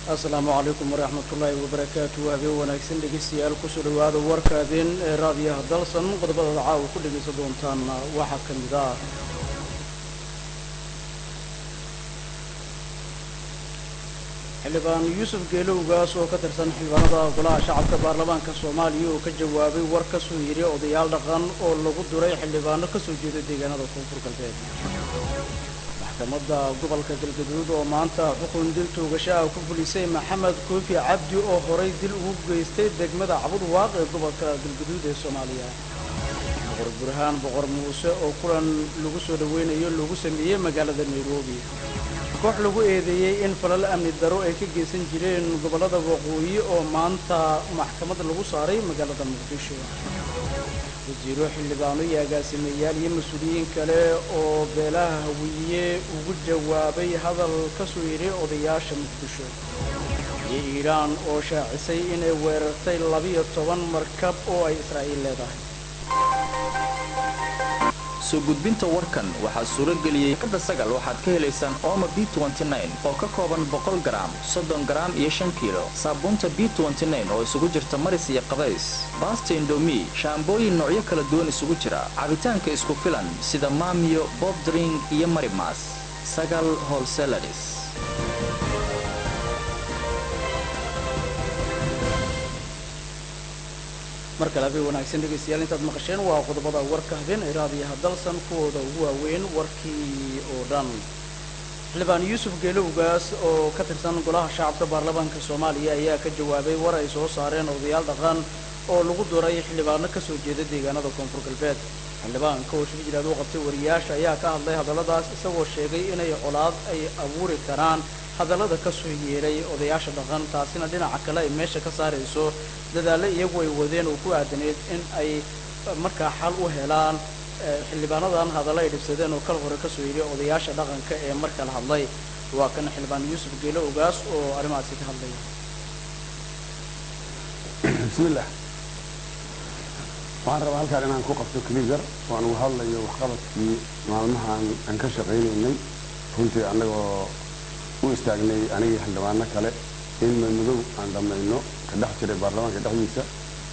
asalaamu calaykum waraxmatullaahi wabarakaatu habeen wanaagsan dhegeystayaal kusoo dhowaada warka habeen ee raadiyaha dalsan qodobada caawa ku dhegaysan doontaan waxaa ka mid ah xildhibaan yuusuf geelowgaas oo ka tirsan xildhibaanada golaha shacabka baarlamaanka soomaaliya oo ka jawaabay war ka soo yiri odayaal dhaqan oo lagu duray xildhibaano ka soo jeeda deegaanada koonfur galbeed maxkamadda gobolka galgaduud oo maanta xukun dil toogasho ah ku fulisay maxamed koofi cabdi oo horay dil ugu geystay degmada cabud waaq ee gobolka galgaduud ee soomaaliya boqor burhaan boqor muuse oo kulan lagu soo dhoweynayo lagu sameeyey magaalada nairobi koox lagu eedeeyey in falal amni daro ay ka geysan jireen gobollada waqooyi oo maanta maxkamad lagu saaray magaalada muqdisho wasiiro xildhibaano iyo agaasimeyaal iyo mas-uuliyiin kale oo beelaha hawiye ugu jawaabay hadal ka soo yidhi odayaasha muqdisho iyo iiraan oo shaacisay inay weerartay labiyo toban markab oo ay israa'iil leedahay soo gudbinta warkan waxaa suuro geliyey kada sagal waxaad ka helaysaan ooma b oo ka kooban boqol garaam soddon garaam iyo shan kiilo saabuunta b oo isugu jirta maris iyo qabays baasta indomi shaambooyin noocyo kala duwan isugu jira cabitaanka isku filan sida maamiyo bobdring iyo marimas sagal holselaris mar kale habeen wanaagsan dhegaystayaal intaad maqasheen waa qodobada warka habeen ee raadiyaha dalsan kuwooda ugu waaweyn warkii oo dhan xildhibaan yuusuf geelowgaas oo ka tirsan golaha shacabka baarlamaanka soomaaliya ayaa ka jawaabay war ay soo saareen odayaal dhaqan oo lagu duray xildhibaano ka soo jeeda deegaanada koonfur galbeed xildhibaanka oo shirjiraad u qabtay wariyaasha ayaa ka hadlay hadalladaas isagoo sheegay inay colaad ay abuuri karaan hadallada ka soo yeeray odayaasha dhaqan taasina dhinaca kale ay meesha ka saarayso dadaalle iyagu ay wadeen oo ku aadaneed in ay markaa xal u helaan xildhibaanadan hadallo ay dhibsadeen oo kal hore ka soo yidhi odayaasha dhaqanka ee mar kala hadlay waa kan xildhibaan yuusuf geelo ogaas oo arrimahaasi ka hadlaya bismillah waxaan rabaa halkaan inaan ku qabto keligar oo aan uga hadlayo waxqabadkii maalmahaan aan ka shaqaynaynay runtii annagoo u istaagnay anigii xildhibaano kale in madmadow aan dhammayno ka dhex jiray baarlamaanka dhexdiisa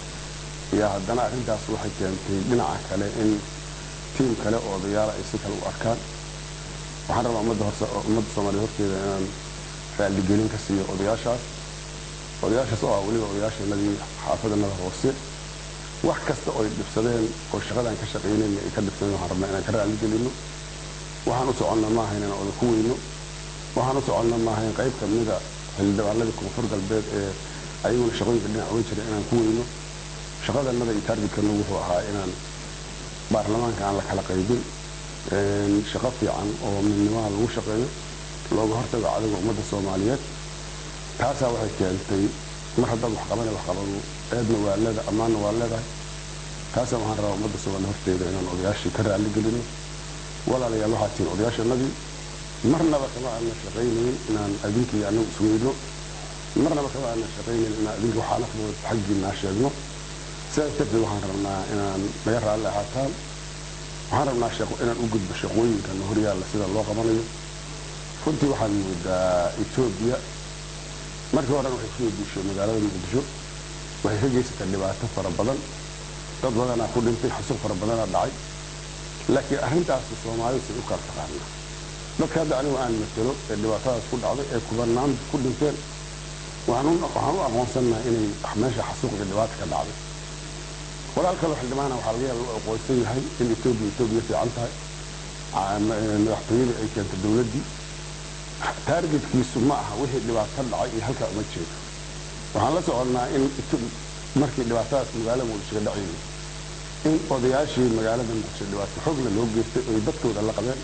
iyo haddana arrintaas waxay keentay dhinaca kale in tiim kale oo odayaala ay si kale u arkaan waxaan rabaa ummadda ummadda soomaaliya horteeda inaan raalligelin ka siiyo odayaashaas odayaashaas oo ah weliba odayaasheenadii xaafadanada hoose wax kasta oo ay dhibsadeen oo shaqadaan ka shaqaynayna ay ka dhibsadeen waxaan rabnaa inaan ka raalligelino waxaan u soconna maaha inaan oda ku weyno waxaan u soconna maaha in qayb kamida xildhibaanadii koonfur galbeed ee ayaguna shaqooyinka dhinac oga jira inaan ku weyno shaqadanada iyo taargetkana wuxuu ahaa inaan baarlamaanka aan la kala qaybin shaqo fiican oo midnimaha lagu shaqeeyo looga hortago cadowga ummadda soomaaliyeed taasaa waxay keentay mar haddaad waxqabana waxqabanu eedna waa leeda ammaanna waa leedahay taasaa waxaan rabaa ummadda soomaaliya horteeda inaan odayaashii ka raalli gelino walaalayaal waxaa tihin odayaashanadii marnaba kama aana shaqaynayn inaan adinkii anagu isweyno marnaba kama aana shaqaynayn inaan adinka waxaa nafdooda xaggiinaa sheegno sidaas darteed waxaan rabnaa inaan naga raalli ahaataan waxaan rabnaa inaan u gudbo shaqooyinkana horyaalla sida loo qabanayo runtii waxaan moodaa etoobiya markii horena waxay kusoo duushay magaalada muqdisho waxay ka geysatay dhibaato fara badan dad badanaa ku dhintay xasuuq fara badanaa dhacay laakiin arrintaas soomaalidu say u kala taqaanaa dadka hadda anigu aan matelo ee dhibaatadaas ku dhacday ee kubanaan ku dhinteen waxaan u aqoonsannaha inay meesha xasuuq iyo dhibaata ka dhacday walaal kaloo xildhibaana waxaa laga yaaba u aqoonsan yahay in etoobiya etoobiya fiican tahay madaxtooyadii ay keentay dowladdii taargetkiisu ma aha wixii dhibaato dhacay iyo halkaa uma jeedo waxaan la soconnaa in markii dhibaatadaas magaalada muqdisho ka dhacayay in odayaashii magaalada muqdisho dhibaato xoogla loo geystay oy dadkooda la qabeen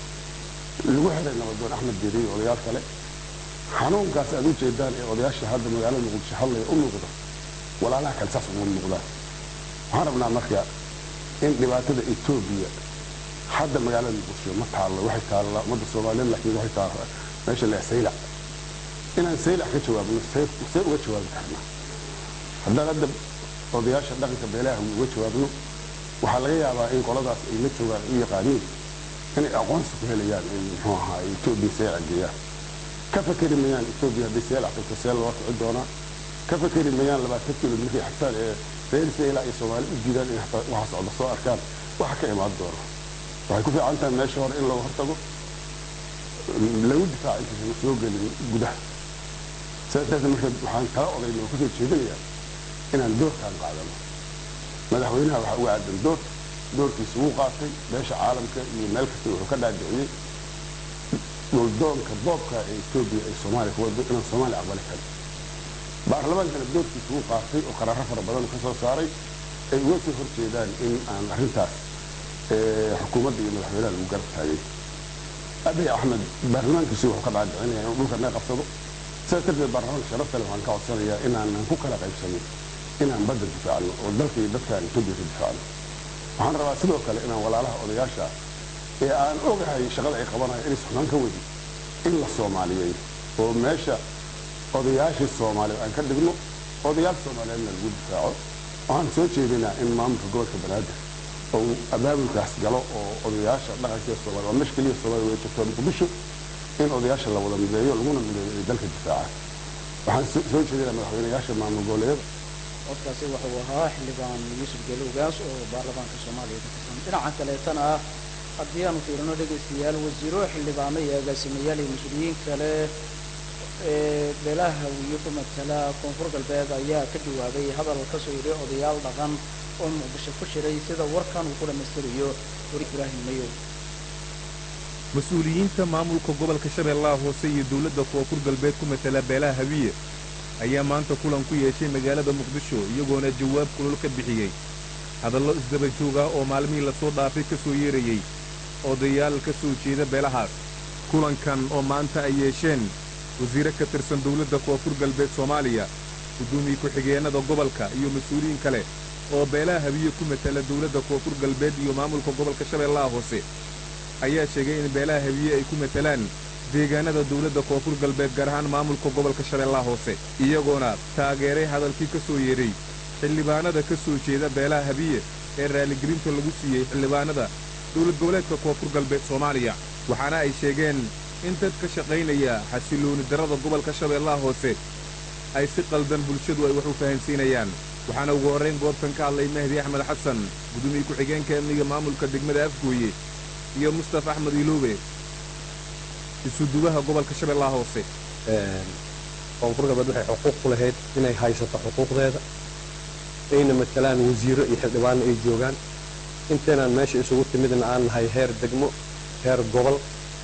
lagu xiray nabadoon axmed deeriy iyo odayaal kale xanuunkaas aad u jeedaan ee odayaasha hadda magaalada muqdisho hadlaya u muuqdo walaalaha kale saas uma muuqdaan waxaan rabnaa marka in dhibaatada etoobiya hadda magaalada muqdisho ma taallo waxay taalla ummadda soomaaliyeed laakiin waxay taalla meesha la saylac inaan saylac ka jawaabno see uga jawaabi karnaa haddaan hadda odayaasha dhaqanka beelaha uga jawaabno waxaa laga yaabaa in qoladaas ay la joogaan u yaqaaniin inay aqoonsi ku helayaan in muxuu ahaa etoobiya saylac geeyaan ka fakeri mayaan etoobiya haddii seel afrika seel loo kici doonaa ka fakeri mayaan labaatan kilo markay xagtaan ee reer seela iyo soomaali u diidaan in hataa waxa socda soo arkaan waxa ka imaan doona waxay ku fiican tahay meesha hore in laga hortago lagu difaaco intaysan soo gelin gudaha sidaas darteed marka waxaan kala odayna oo kusoo jeedinayaa inaan doorkaan qaadano madaxweynaha waxaa uga aadan door doorkiisa wuu qaatay beesha caalamka iyo meel kasta wuxuu ka dhaadhiciyey dhuldoonka boobka ee etoobiya ay soomaaliya ku wado inaan soomaaliya aqbali karin baarlamaankana doorkiisa wuu qaatay oo qaraaro fara badan ka soo saaray ay uga soo horjeedaan in aan arrintaas xukuumadda iyo madaxweynaha lagu garab taagay abiy axmed baarlamaankiisu wuxuu ka dhaadhicinaya inuu dhulka naga qabsado sidaas darteed baarlamaanka sharafta leh waxaan ka codsanayaa inaanan ku kala qaybsanin inaan badda difaacno oo dalka iyo dadkaan etoobiya ka difaacno waxaan rabaa sidoo kale inaan walaalaha odayaasha ee aan ogahay shaqada ay qabanayo inay suxnaan ka wadi in la soomaaliyeeyo oo meesha odayaashii soomaaliya aan ka dhigno odayaal soomaaliyeedna lagu difaaco waxaan soo jeedinaa in maamulka gobolka banaadir ou abaabulkaas galo oo odayaasha dhaqankeeda soomaaliya waa meesha keliya soomaaliya way jirto muqdisho in odayaasha la wada mideeyo laguna mideeyo ay dalka difaacaan waxaan soo jeedinaa madaxweynayaasha maamul goboleedyada codkaasi wuxuu ahaa xildhibaan yuusuf geelowgaas oo baarlamaanka soomaaliya ka tirsan dhinaca kaleetana ah haddii aanu fiirino dhegaystayaal wasiiro xildhibaano iyo agaasimayaal iyo mas-uuliyiin kale ee beelaha hawiye ku matala koonfur galbeed ayaa ka jawaabay hadal ka soo yidhi odayaal dhaqan oo muqdisho ku shiray sida warkan uu ku dhammaystirayo wari ibraahim mayow mas-uuliyiinta maamulka gobolka shabeellaha hoose iyo dowladda koonfur galbeed ku matala beelaha hawiye ayaa maanta kulan ku yeeshay magaalada muqdisho iyagoona jawaab kulol ka bixiyey hadallo isdaba joog ah oo maalmihii lasoo dhaafay ka soo yeerayey odayaal ka soo jeeda beelahaas kulankan oo maanta ay yeesheen wasiire ka tirsan dowladda koonfur galbeed soomaaliya gudoomiye ku-xigeenada gobolka iyo mas-uuliyiin kale oo beelaha habiye ku matala dowladda koonfur galbeed iyo maamulka gobolka shabeellaha hoose ayaa sheegay in beelaha habiye ay ku matalaan deegaanada dowladda koonfur galbeed gaar ahaan maamulka gobolka shabeellaha hoose iyagoona taageeray hadalkii ka soo yeedhay xildhibaanada ka soo jeeda beelaha habiye ee raaligelinta lagu siiyey xildhibaanada dowlad goboleedka koonfur galbeed soomaaliya waxaana ay sheegeen in dad ka shaqaynaya xasilooni darrada gobolka shabeellaha hoose ay si qaldan bulshadu ay wax u fahansiinayaan waxaana ugu horrayn goobtan ka hadlay mahdi axmed xasan gudoomiye ku-xigeenka amniga maamulka degmada afgooye iyo mustafa axmed iloobe isuduwaha gobolka shabeellaha hoose koonfur galbeed waxay xuquuq ku lahayd inay haysato xuquuqdeeda ayna matalaan wasiiro iyo xildhibaano ay joogaan inteenaan meesha isugu timidna aan nahay heer degmo heer gobol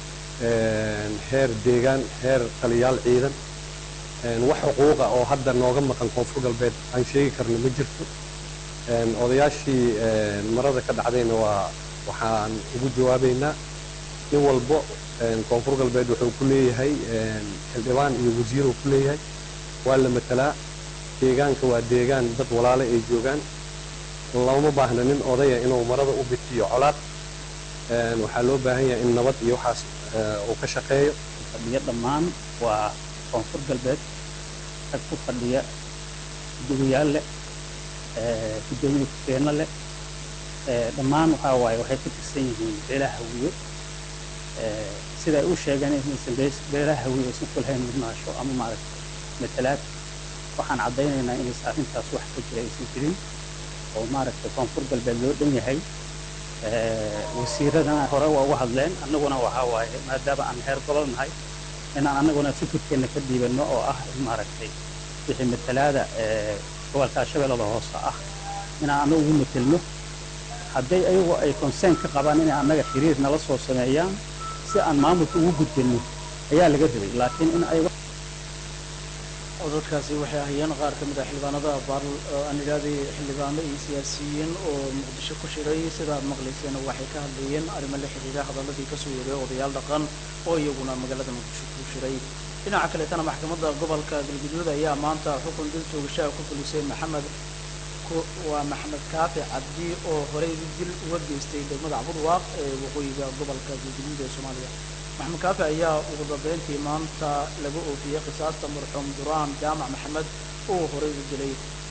heer deegaan heer taliyaal ciidan wax xuquuqa oo hadda nooga maqan koonfur galbeed aan sheegi karno ma jirto odayaashii marada ka dhacdayna waa waxaan ugu jawaabaynaa in walbo koonfur galbeed wuxuu ku leeyahay xildhibaan iyo wasiiruu ku leeyahay waa la matalaa deegaanka waa deegaan dad walaale ay joogaan looma baahna nin odaya inuu marada u bitiyo colaad waxaa loo baahan yahay in nabad iyo waxaas uu ka shaqeeyo fadhiya dhammaan waa koonfur galbeed rag ku fadhiya gudogayaal leh gudoomiye ku-xigeenno leh dhammaan waxaa waaye waxay ka tirsan yihiin beelaha hawiye sida ay u sheegeen inaysan beelaha hawiye aysan ku lahayn mudnaasho ama maaragtay matalaad waxaan caddaynaynaa inaysan arrintaas wax ka jira aysan jirin oo maaragtay koonfur galbeed loo dhan yahay wasiiradana hore waa uga hadleen annaguna waxaa waaye maadaama aan heer gobol nahay inaan annaguna fikirkeenna ka dhiibanno oo ah in maaragtay wixii matalaada gobolka shabeellada hoose ah inaan annaga ugu matelno hadday ayagu ay consern ka qabaan inay annaga xiriir nala soo sameeyaan si aan maamulka ugu gudbinno ayaa laga rabay laakiin in ay codadkaasi waxay ahayeen qaar ka mid ah xildhibaanada baar aan idhahday xildhibaano iyo siyaasiyiin oo muqdisho ku shiray sida aad maqlayseen waxay ka hadlayeen arrimo la xiriira hadaladii kasoo yeeray odayaal dhaqan oo iyaguna magaalada muqdisho ku shiray dhinaca kaleetana maxkamadda gobolka galguduud ayaa maanta xukun dil toogashaha ku fulisay maxamed waa maxamed kaafi cabdi oo horey dil uga geystay degmada cabudwaaq ee waqooyiga gobolka galguduud ee soomaaliya maxamed kaafi ayaa ugu dambeyntii maanta laga oofiyey qisaasta marxuum duraan jaamac maxamed oo horey u dilay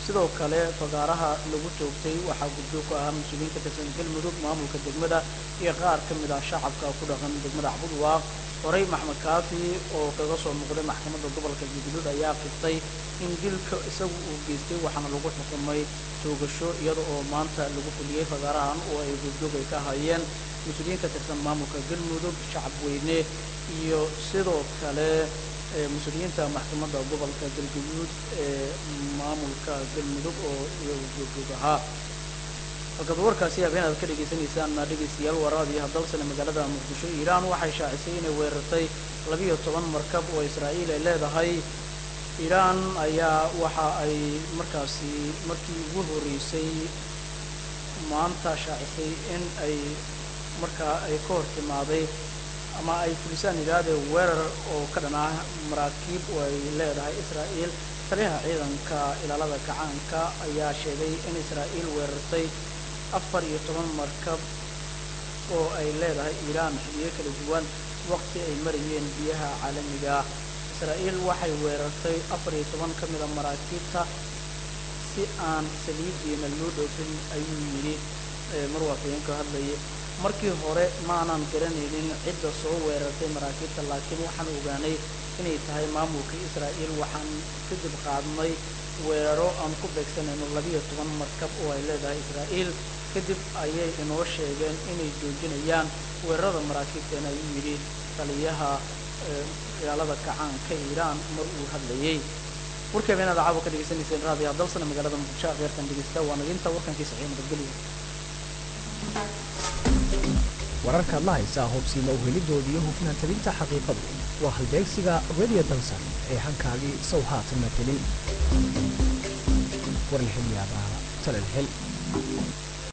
sidoo kale fagaaraha lagu toogtay waxaa guddoog ku ahaa mas-uuliyiin ka tirsan galmudug maamulka degmada iyo qaar ka mid ah shacabka ku dhaqan degmada cabudwaaq horey maxmed kaafi oo kaga soo muuqday maxkamadda gobolka jigulud ayaa qiftay in dilka isagu uu geystay waxaana lagu xukumay toogasho iyada oo maanta lagu fuliyey fagaarahan oo ay guddoog ay ka hayeen mas-uuliyiin ka tirsan maamulka galmudug shacab weyne iyo sidoo kale mas-uuliyiinta maxkamadda gobolka galguduud ee maamulka galmudug oo iyagu googog ahaa halkaad warkaasi habeen aad ka dhagaysanaysaan dhegaystayaal waraadiyo hadalsane magaalada muqdisho iiraan waxay shaacisay inay weerartay labiyo toban markab oo israa'iil ay leedahay iiraan ayaa waxa ay markaasi markii ugu horreysay maanta shaacisay in ay markaa ay ka hor timaaday ama ay fulisaan yidhaahdee weerar oo ka dhan ah maraakiib oo ay leedahay israa'iil taliyaha ciidanka ilaalada kacaanka ayaa sheegay in israa'iil weerartay afar iyo toban markab oo ay leedahay iiraan xiliyo kala duwan waqti ay marayeen biyaha caalamiga israa'iil waxay weerartay afar iyo toban ka mida maraakiibta si aan saliidiina loo dhoofin ayuu yidhi marwaafiyeenka hadlayay markii hore maanan garanaynin cidda soo weerartay maraakiibta laakiin waxaan ogaanay inay tahay maamulka israa'iil waxaan kadib qaadnay weeraro aan ku beegsanayno labiyo toban markab oo ay leedahay israa'iil kadib ayay inoo sheegeen inay joojinayaan weerarada maraakiibteena ayuu yidhi taliyaha ilaalada kacaanka iiraan mar uu hadlayay warkii habeenaad caawa ka dhegaysanayseen raadiyo dalsana magaalada muqdisho akhyaartan dhegeysta waa naginta warkankii saxiix nabadgelyo wararkaad la haysaa hubsiima uhelidoodii iyo hufnaan tabinta xaqiiqadu waa halbeegsiga radio dansan ee hankaagii sow haatan matelin warlixilyaabaa talelxil